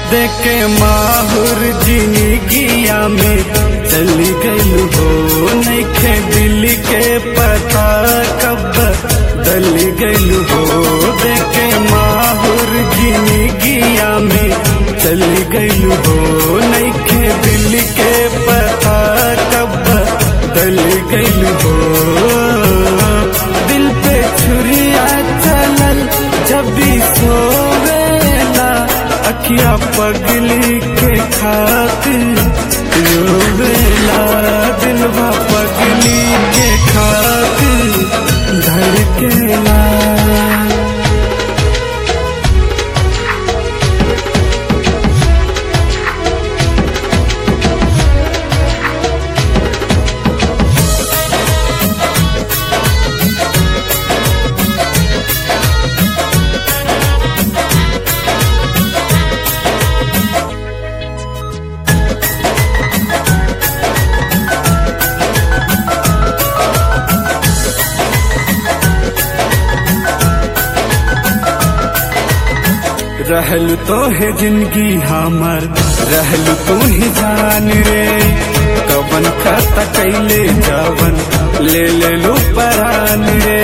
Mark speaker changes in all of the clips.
Speaker 1: देखे माहुर जिंदगिया में चली गई हो नैखे दिल के पता कब दल गई हो देखे माहुर जिंदगिया में चली गई हो नैखे दिल के पता कब दल गई हो दिल पे छुरिया चलल जब भी सोवेला अखिया पगली के खातिर रोवेला दिलवा पगली के खातिर धड़केला रहल तो है जिंदगी हमर रहल तू ही जान रे कवन खाता कैले जवन ले ले लो परान रे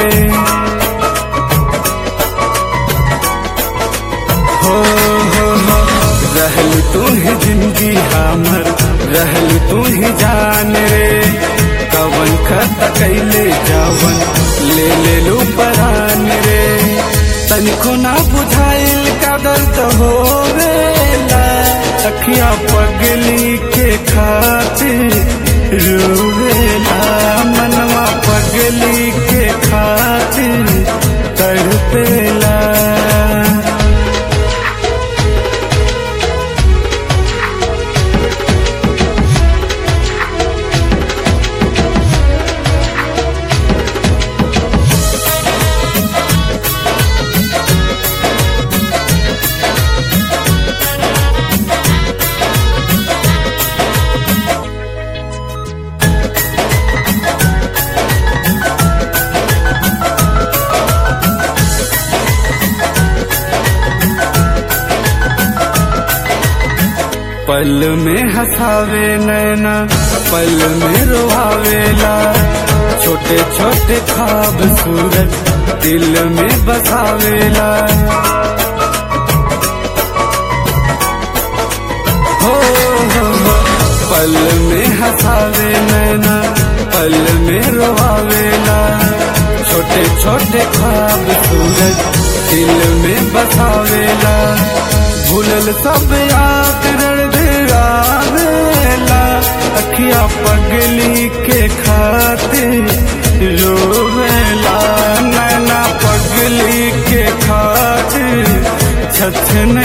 Speaker 1: हो हो हो रहल तू ही जिंदगी हमर रहल तू ही जान रे कवन खाता कैले जवन ले ले लो परान रे तनिको ना बुझाइल कदर तो होवेला अखिया पगली के खातिर रोवेला मनवा पगली के खातिर तड़पेला पल में हंसावे नैना पल में रोहावेला छोटे छोटे खाब सूरज दिल में बसावेला हो हो हो पल में हंसावे नैना पल में रोहावेला छोटे छोटे खाब सूरज दिल में बसावेला भूलल सब याद रणधरावेला अखिया पगली के खातिर रोवेला नैना पगली के खातिर छछन